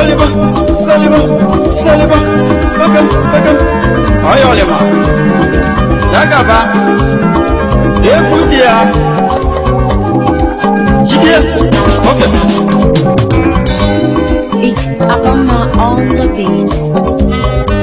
saliba saliba saliba bakam bakam ọyọlima ya gaba egwu dị ya jide oke It's Abama on the beat.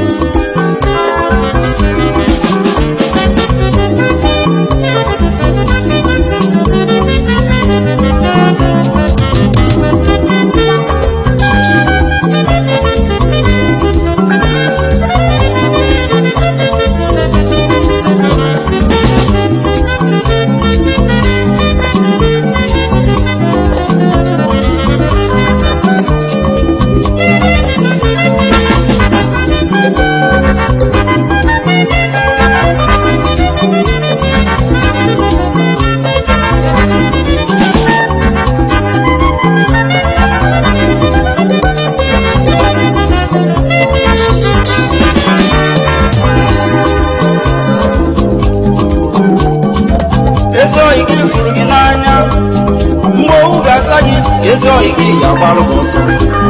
ezi oyi gị fụrụ gị n'anya mgbe owu ga-asa gị ezi oyi gị ga-agbalụ gị ọsọ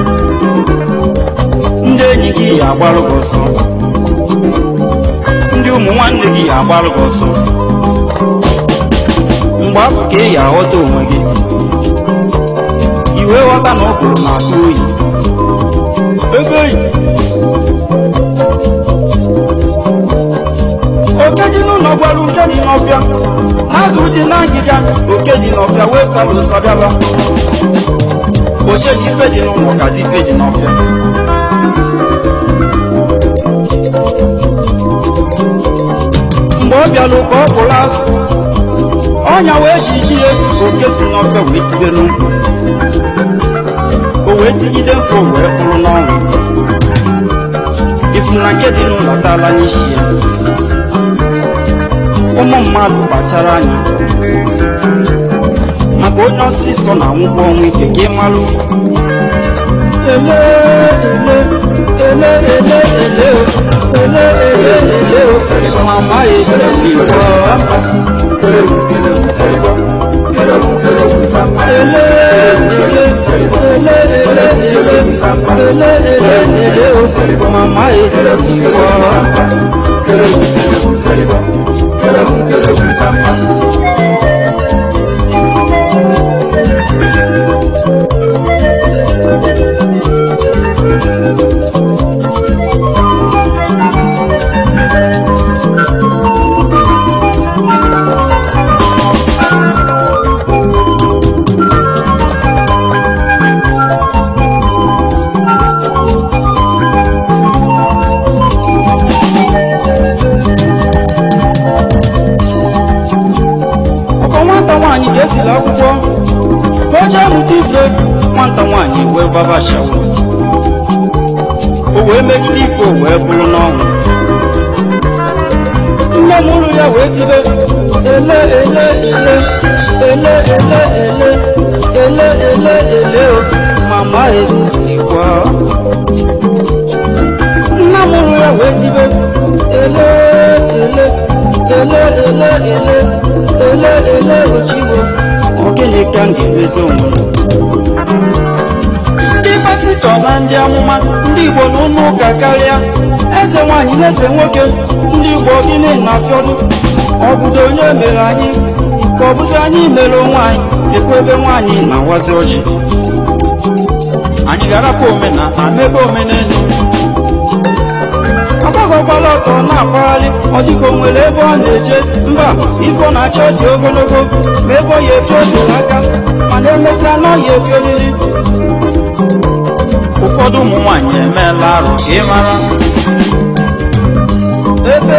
ndị enyi gị ga-agbalụ gị ọsọ ndị ụmụ nwanne gị ga-agbalụ gị ọsọ mgbe afọ ka ị ga-aghọta onwe gị iwe ghọta na ọgụrụ na-atụ oyi ego oyi oke dị n'ụlọ gwara uke dị n'ọbịa n'azụ dị na ngịga oke dị n'ọbịa wee sara ụsọ bịaba oche dị ife dị n'ụlọ kazi ife dị n'ọbịa mgbe ọ bịara ụka ọ kpụrụ azụ ọnya wee ji ji ya oke si n'ọbịa wee tibe n'ụkwụ o wee tigide nkụ o wee kwụrụ n'ọnwụ ifuru na nke dị n'ụlọ taala n'isi ya ụmụ mmadụ kpachara anya maka onye ọsịsọ na anwụkwọ ọnwụ ike ka ị malụ ele ele ele ele ele ele ele ele mama ebere igbo ele ele ele ele ele ele ele mama ebere igbo ọkọ nwata nwaanyị ga-esila akwụkwọ ka o jee mụta ife nwata nwaanyị wee gbaba shawa o wee megide ife o wee bụrụ n'ọnwụ nne m ụrụ ya wee tibe ele ele ele ele ele ele ele ele ele o mama igwe nna m ụrụ ya wee tibe ele ele ele ele ele ele ele ochiwo ogene ka m ga-emezi onwe m ndị pasịtọ na ndị amụma ndị igbo na ụlọ ụka karịa eze nwaanyị na eze nwoke ndị igbo gịnị na-afịọdụ ọ bụdo onye mere anyị ka ọ bụzi anyị mere onwe anyị ekwe ebe nwaanyị na-awazi ọjị anyị ga-arapụ omenala mebe omenelu agbagọkwala ọtọ na-akpagharị ọ dịka o nwere ebe ọ na-eje mba ifo na-achọ dị ogologo ma ebe ọ ya ebi otere aka mana emesịa na ọ ya ebi oriri ụfọdụ ụmụ nwaanyị emeela arụ ka ị mara ebe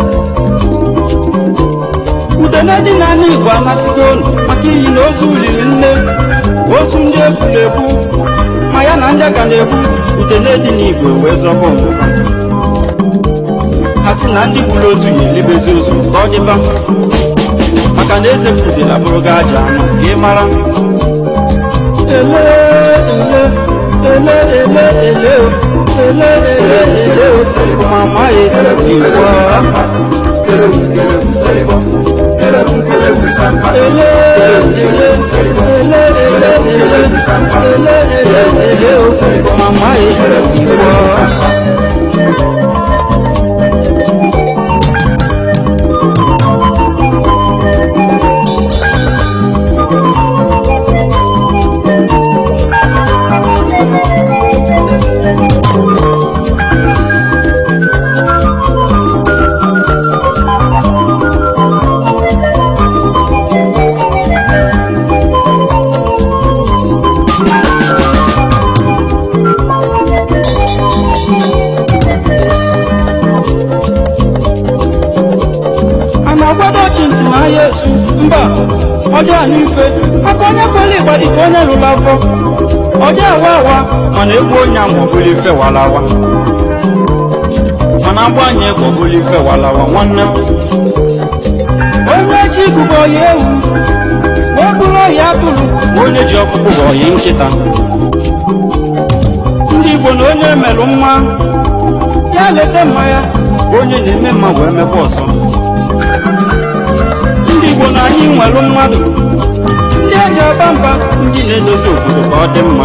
udene dị n'ala igbo anatigo unu maka iyi na ozu riri nne ozu ndị egburu egbu ma ya na ndị ka na-egbu udene dị n'igbo wee zọba ọmụma ha sị na ndị gburu ozu ya elebezi ozu ka ọ dịba maka na eze kwudela bụrụ gị aja anụ ka ị mara ele ele ele ele ele o, ele ele ele o mama ye igbo ele ele ele ele ele ele ele ele o mama igbo a na-agbado chi ntị n'ahịa esu mba ọ dị anyị mfe aka onye kwere ịgba dịka onye lụrụ afọ ọ dị awa awa mana egwu onye ama ọbụla ife walawa mana agba anyị egwu ọbụla ife walawa nwanne m onye chi bụbụ ọya ewu wee bụrụ ọya atụrụ ma onye ji ọkpụkpụ bụ ọya nkịta ndị igbo na onye melụ mma ya leta mma ya ka onye na-eme mma wee mekwa ọzọ ndị igbo na anyị nwere mmadụ ndị eji aba mba ndị na-edozi obodo ka ọ dị mma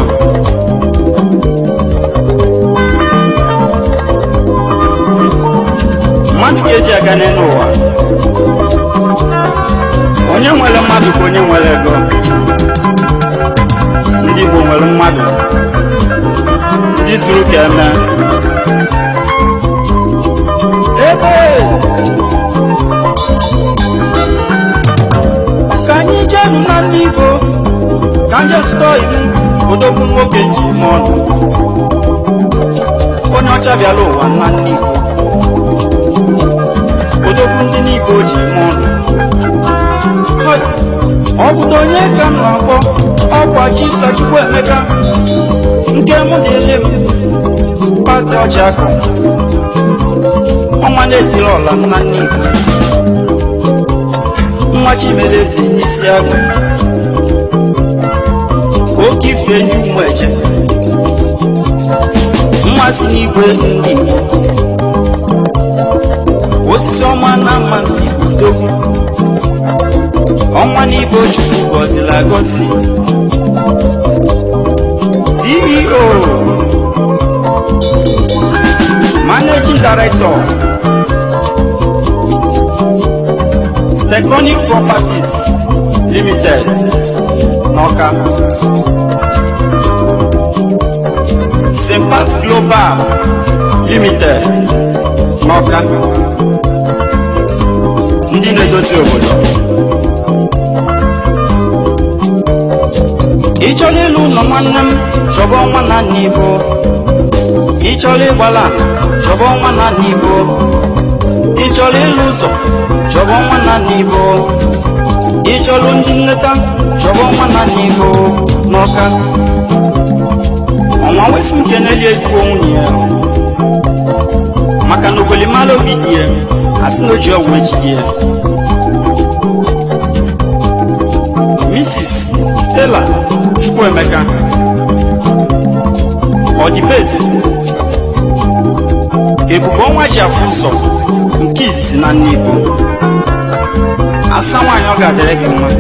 mmadụ ga-eji aga n'elu ụwa onye nwere mmadụ ka onye nwere ego ndị igbo nwere mmadụ ndị zuru ka eme ebe ka anyị jenu na ndị igbo ka nje zụta iwu odogwu nwoke ji ime ọnụ onye ọcha bịala ụwa na ndị igbo odogwu ndị n'igbo ji ime ọnụ Hoi, ọ bụdo onye ka m na-akpọ ọkwa chisa chukwu emeka nke mụ na-ele m pati ọcha akụ ọnwa na-etiri ọla na ndị igbo nwa chimelezi n'isi agụ oke ife enyi ụmụ eje mmasị n'igwe ndị igbo osisi ọma na mmasị udogwu ọnwa n'ibe chukwu gọziri agọzi ceo managing director Steconic Properties Limited n'Ọka Sempas Global Limited n'Ọka ndị na-edozi obodo ị chọrọ ịlụ ụlọ nwanne m chọba ọnwa na nna Igbo ị chọrọ ịgbala chọba ọnwa na nna Igbo ị chọrọ ịlụ ụzọ chọba ọnwa na nna Igbo ị chọrọ ndị nleta chọba ọnwa na nna Igbo n'Ọka ọnwa wesi nke na-eli ezigbo nwunye ya maka na ogolimara obi dị ya asị na o ji ọgwụ ejide ya Mrs. Stella Chukwuemeka ọdịbeze ebube ọnwa ji afụ ụzọ nke izizi na nne Igbo asa nwaanyị ọ ga-adịrị gị mma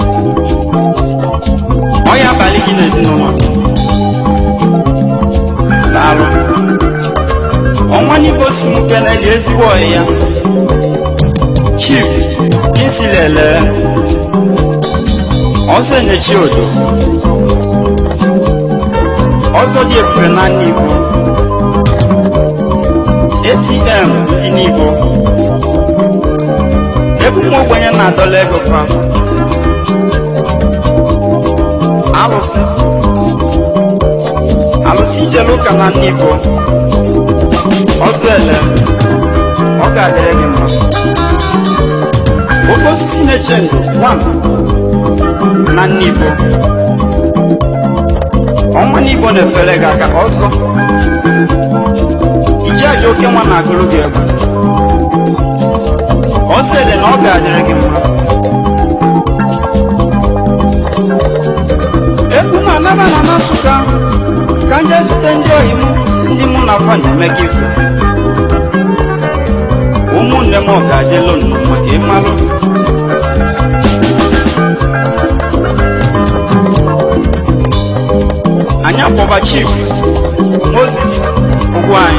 ọ ya abalị gị n'ezinụlọ daalụ ọnwa n'igbo si m keleli ezigbo ọyị ya chief kinsilele ọzọ enyechi odo ọzọ dị ebube na nne Igbo atm dị n'Igbo ebe ụmụ ogbenye na-adọla ego fa alụsị alụsị ijele ụka na nne Igbo ọzọ ele ọ ga-adịrị gị mma oke osisi na-eche ndụ one na nne Igbo ọnwa n'Igbo na-efere gị aka ọzọ iji aja oke nwa na-agụrụ gị egwu ọsọ ele na ọ ga-adịrị gị mma egwu na-anaba na na Nsụka ka nje zute ndị oyi m ndị mụ na afa na-eme gị ikwu ụmụnne m ọ ga-adịlụ nnụ maka ịmalụ kpọba chief moses ụgwanyị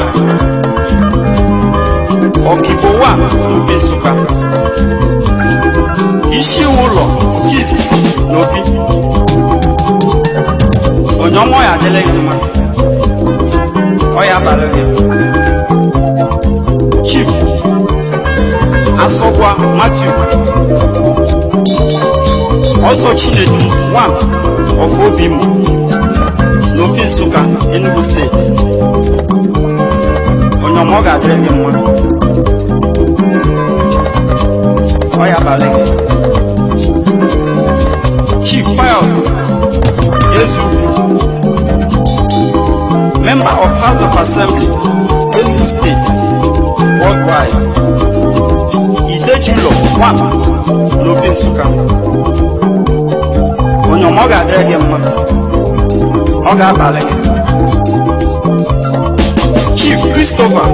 ọkigbo wa n'obi nsụka isi iwu ụlọ nke izizi n'obi onye ọma ya adịla gị mma ọ ya abalị gị chief asọgwa matthew ọzọ chinedu one of obimo n'obi nsụka enugu steeti onye ọma ọ ga-adịrị gị mma ọ ya abalị gị chief pius ezugwu member of house of assembly enugu state worldwide idejulo one n'obi nsụka onye ọma ọ ga-adịrị gị mma ọ ga-abalị gị chief christopher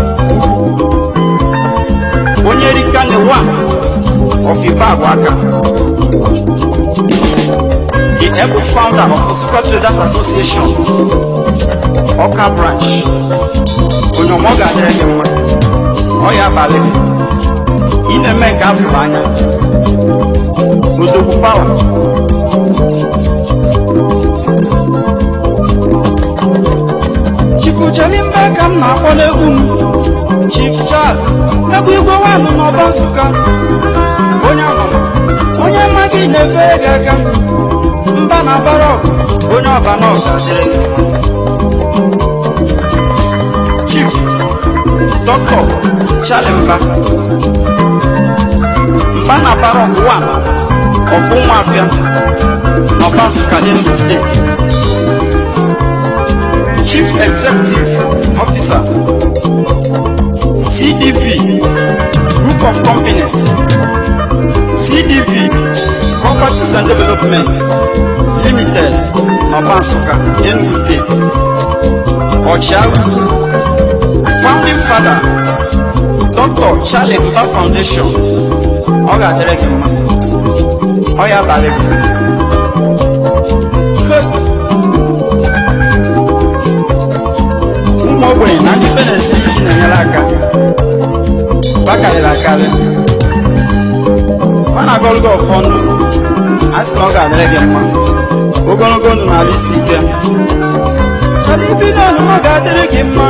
onye rikane one of Ibagwaka, the able founder of the Super Traders Association, Ọka branch, onye ọmọ ga-adịrị gị mma, ọ ya abalị gị, ị na-eme nke afụrụ anya, odogwu pawa. Chifuchelimbe ka m na-akpọ n'egwu m, Chief Charles, egwu igwe nwanụ n'ọba Nsụka, onye amama onye mma gị na-efere gị aka mba na bara ọgụ onye ọba na ọga dịrị gị mma. chief dọkịta chalimba mba na bara ọgụ wan ọfụ nwafịa n'ọba nsụka enugu steeti chief executive officer cdv group of companies CDV Properties and Development Limited n'Ọba Nsụka, Enugu State. Ọchịagụ Founding Father Dr. Charlie Mba Foundation ọ ga-adịrị gị mma ọ ya abalị gị ụmụ ogbenye na ndị benesi iji na-enyere aka bakarịrị akarị ọ na-agọrụ gị ọfọ ndụ a sị na ọ ga-adịrị gị mma ogologo ndụ na-alụ isi ike chọrọ ibi n'ọnụ ọ ga-adịrị gị mma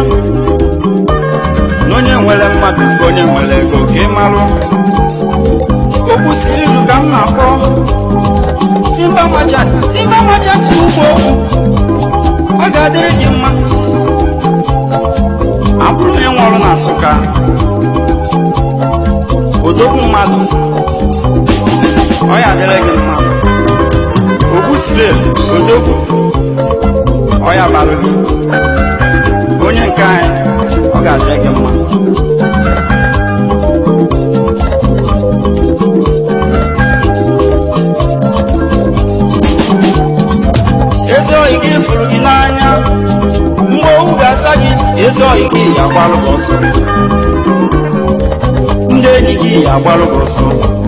na onye nwere mmadụ ka onye nwere ego ka ị marụ okwu siri ilu ka m na-akpọ timba macha timba macha si ugbo okwu ọ ga-adịrị gị mma abụrụ na ị nwụrụ na nsụka odogwu mmadụ ọ ya adịrị gị mma ogbu sirel odogwu ọ ya bara gị onye nke anyị ọ ga-adịrị gị mma ezi oyi gị fụrụ gị n'anya mgbe owu ga-asa gị ezi oyi gị ya agbalụ gị ọsọ ndị enyi gị ya agbalụ gị ọsọ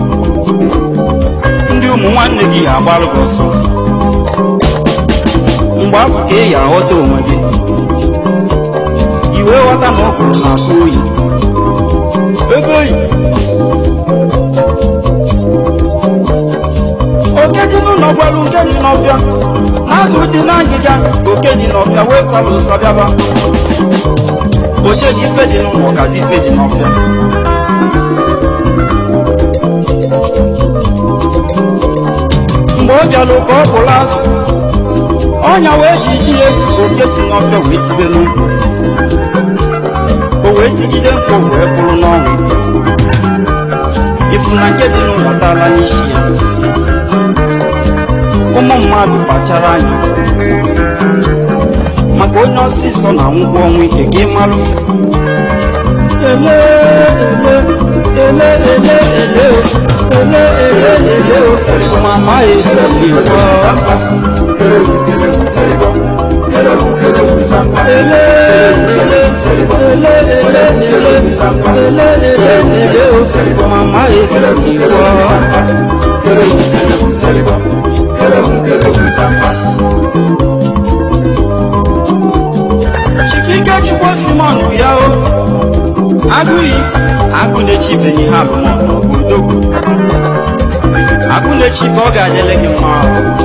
ndị ụmụ nwanne gị ya agbalụ gị ọsọ mgbe afọ ka ị ya aghọta onwe gị iwe ghọta na ọkwụrụ na-akụ oyi ego oyi oke dị n'ụlọ gwara uke dị n'ọfịa azụ dị na ngịga oke dị n'ọfịa wee sara ụsọ bịaba oche dị ife dị n'ụlọ ọkazi ife dị n'ọfịa mgbe ọ bịara ka ọ bụrụ azụ ọnya wee ji ihe oke si n'ọfịa wee tibe n'ukwu o wee tigide nkụ wee bụrụ n'ọnwụ ifu na nke dị n'ụlọ tala n'isi ya ụmụ mmadụ kpachara anya maka onye ọsịsọ na ngwa ọnwụ ike gị malụ ele ele ele ele ele o ele ele ele o mama ele iwọ ele ele ele ele ele ele ele ele o mama ele iwọ. agụ iyi agụ na-echi ibe ihe alụmọlụ bụ odogwu agụ na-echi ka ọ ga-adịle gị mma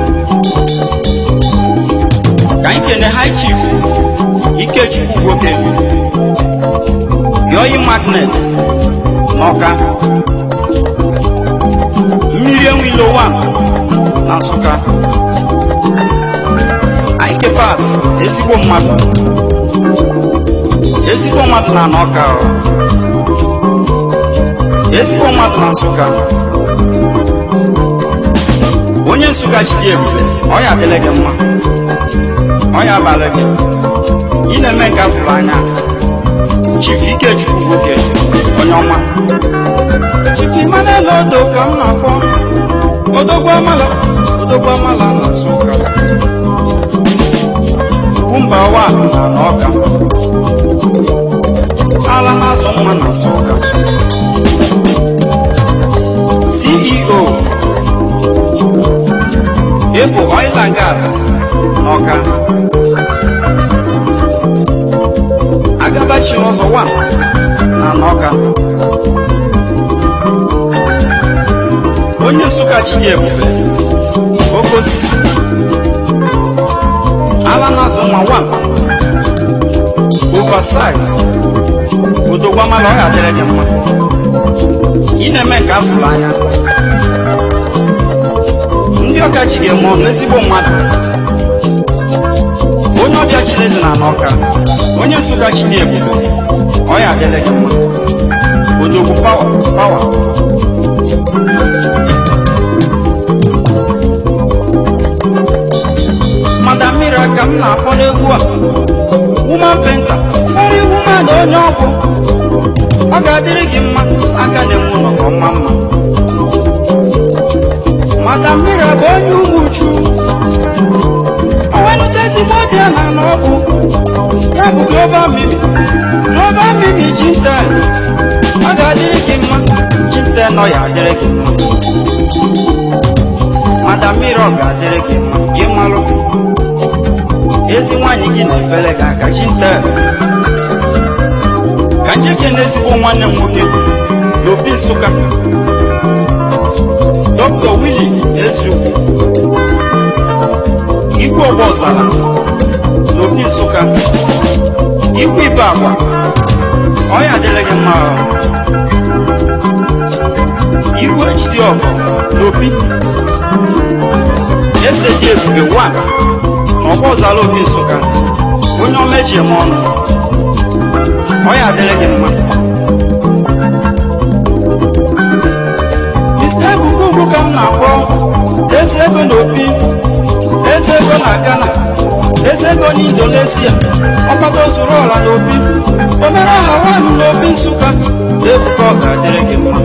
ka anyị kene high chief ikechukwu nwoke yoyi magnet n'ọka mmiri enwilo 1 na nsụka Ike Pass ezigbo mmadụ ezigbo mmadụ na n'ọka ọ. ezigbo mmadụ na nsụka onye nsụka jide ebube ọ ya adịla gị mma ọ ya abalị gị ị na-eme nke afụrụ anya chief ikechukwu nwoke onye ọma chief Emmanuel odo ka m na-akpọ odogwu amala odogwu amala na nsụka mba wa na n'ọka ala na-azụ nwa na nsụka ceo ebu oil and gas n'ọka agabachiri ọzọ wa na n'ọka onye nsụka chidi ebube oke osisi ala na-azụ nwa wa oversize odogwamala ọ ga-adịrị gị mma ị na-eme nke afụrụ anya ndị ọka chi ga-eme ọnụ ezigbo mmadụ onye ọbịa chilezi na n'ọka onye nsụka chi dị ebube ọ ya adịrị gị mma odogwu pawa pawa madam mmiri ka m na-akpọ n'egwu a woman penta fari woman onye ọgwụ ọ ga-adịrị gị mma aka na-enwe ụlọ ka ọma mma madam mmiri bụ onye ụmụ uchu onwenute ezigbo dị ala na ọgwụ ya bụ global mimi global mimi jinten ọ ga-adịrị gị mma jinten ọ ya adịrị gị mma madam mmiri ọ ga-adịrị gị mma gị malụ ezi nwaanyị gị na-efere gị aka chinte ka njeke na ezigbo nwanne m nwoke n'obi nsụka dr willi eziukwu igwe ọgba ọzara n'obi nsụka igwe ibe agwa ọya adịrị gị mma ahụ. igwe ejide ọgọ n'obi eze dị ebube 1 ọgbọ ọzara obi nsụka onye ọma eji eme ọnụ ọ ya adịrị gị mma isi ebubo ugwu ka m na-akpọ eze ego na obi eze ego na ghana eze ego na indonesia ọkpata ozuru ọla na obi omere aha nwanụ na obi nsụka ebuka ọ ga-adịrị gị mma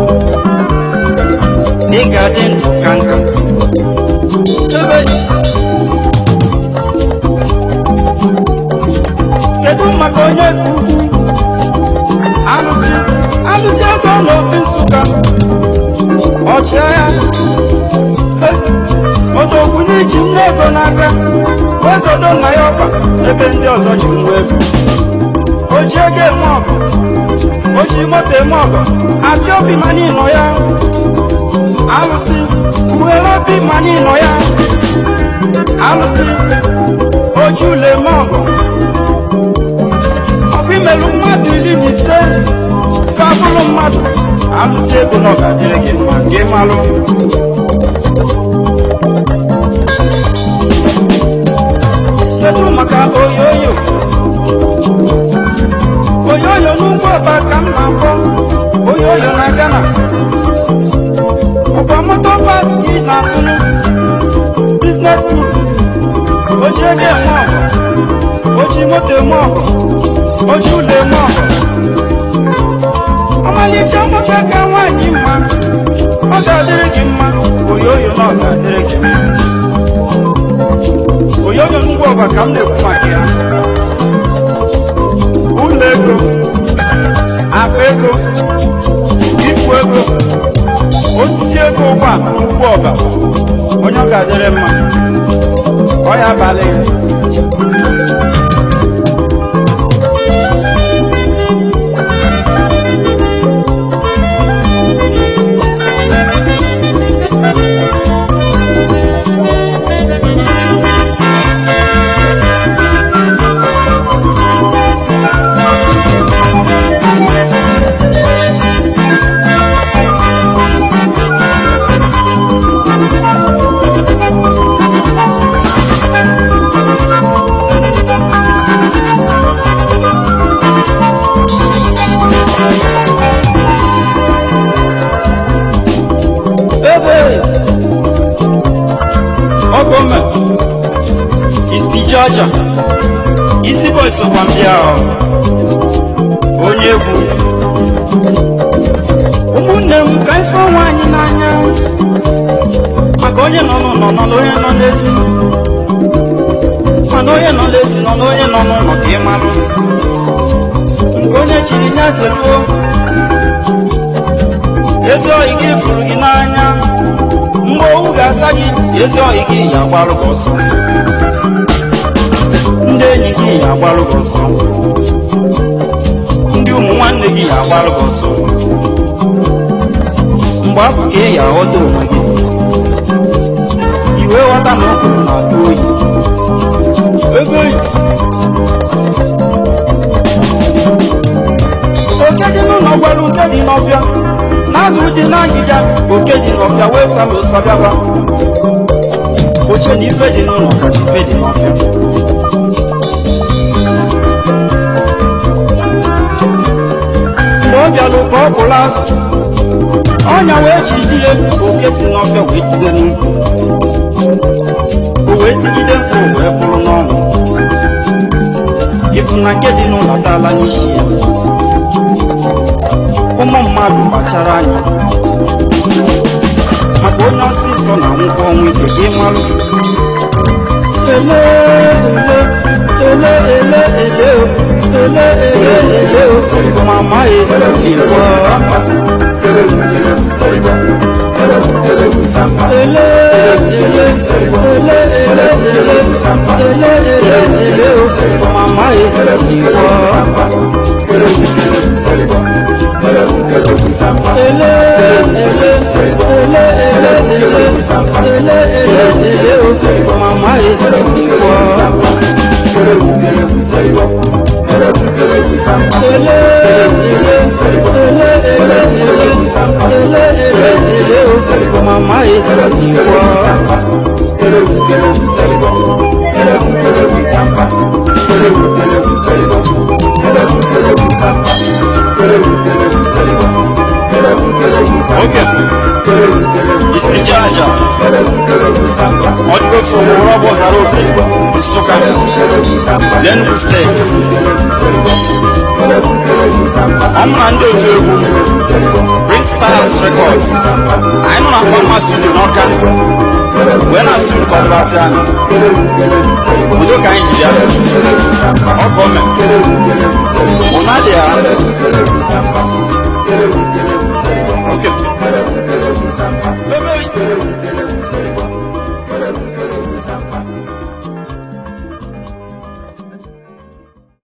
ị ga-adị ndụ ka nka ebe kedu maka onye ka ugwu alụsị alụsị ego n'obi nsụka ọchịagha odogwu n'iji nne ego n'aka wezodo nna ya ọkpa ebe ndị ọzọ ji ngwa ego oji ego eme ọgụ oji moto eme ọgụ apịa obi ma n'ịnọ ya alụsị uwere obi ma n'ịnọ ya alụsị oji ụlọ eme ọgụ ọbụ imelụ mmadụ iri na ise ka bụrụ mmadụ alụsị ego na ọ ga-adịrị gị mma gị malụ kedu maka oyoyo oyoyo n'ugbo ọba ka m na-akpọ oyoyo na Ghana ọkwa moto pas gị na-akpụrụ biznes group oji ego eme ọgụ oji moto eme ọgụ oji ụlọ eme ọgụ ọmalịcha nwoke ka nwaanyị mma ọ ga-adịrị gị mma oyoyo na ọ ga-adịrị gị mma oyoyo ngwa ọba ka m na-ekwu maka ya ụlọ ego akpa ego ikwu ego osisi ego ụgbọala ugbo ọba onye ọ ga-adịrị mma ọ ya abalị ya aja isi boy sokwa ndị ahụ onye egwu ụmụnne m ka ife ọnwa anyị n'anya maka onye nọ n'ụlọ nọ n'onye nọ n'ezi mana onye nọ n'ezi nọ n'onye nọ n'ụlọ ka ị marụ nke onye chiri ya zeruo ezi oyi gị fụrụ gị n'anya mgbe owu ga-asa gị ezi oyi gị ya agbarụ gị ọsọ ndị enyi gị ya agbarụ gị ọsọ ndị ụmụ nwanne gị ya agbarụ gị ọsọ mgbe afọ ka ị ya aghọta onwe gị iwe ghọta na ụkwụ na-atụ oyi ego oyi oke dị n'ụlọ gwara oke dị n'ọbịa n'azụ dị n'agịga oke dị n'ọbịa wee sala ụsa bịaba oche na ife dị n'ụlọ kasị ife dị n'ọbịa mgbe ọ bịalụ ka ọ bụla azụ ọnya wee ji di ya oke si n'ọbịa wee tide n'ukwu o wee tigide mkpụ wee bụrụ n'ọnụ ịfụ na nke dị n'ụlọ taala n'isi ya ụmụ mmadụ kpachara anya maka onye ọsịsọ na ngwa ọnwụ ike gị malụ ele ele ele ele ele o ele ele ele o mama ele igbo ele ele ele ele ele ele ele ele o mama ele igbo ele ele ele ele ele ele ele o mama ele igbo mama Okay. Isi aja. Ọdịgo from Robo Zarote, Nsụka, Enugu steeti. Ọmụ na ndị otu egwu Bring Stars Records. Anyị nọ na Fama Studio n'Ọka. Wee na asụ ụfọdụbasị anyị. Udo ka anyị ji bịa. Ọ ka o mee. Ụna dị ya. Okay. Bebe.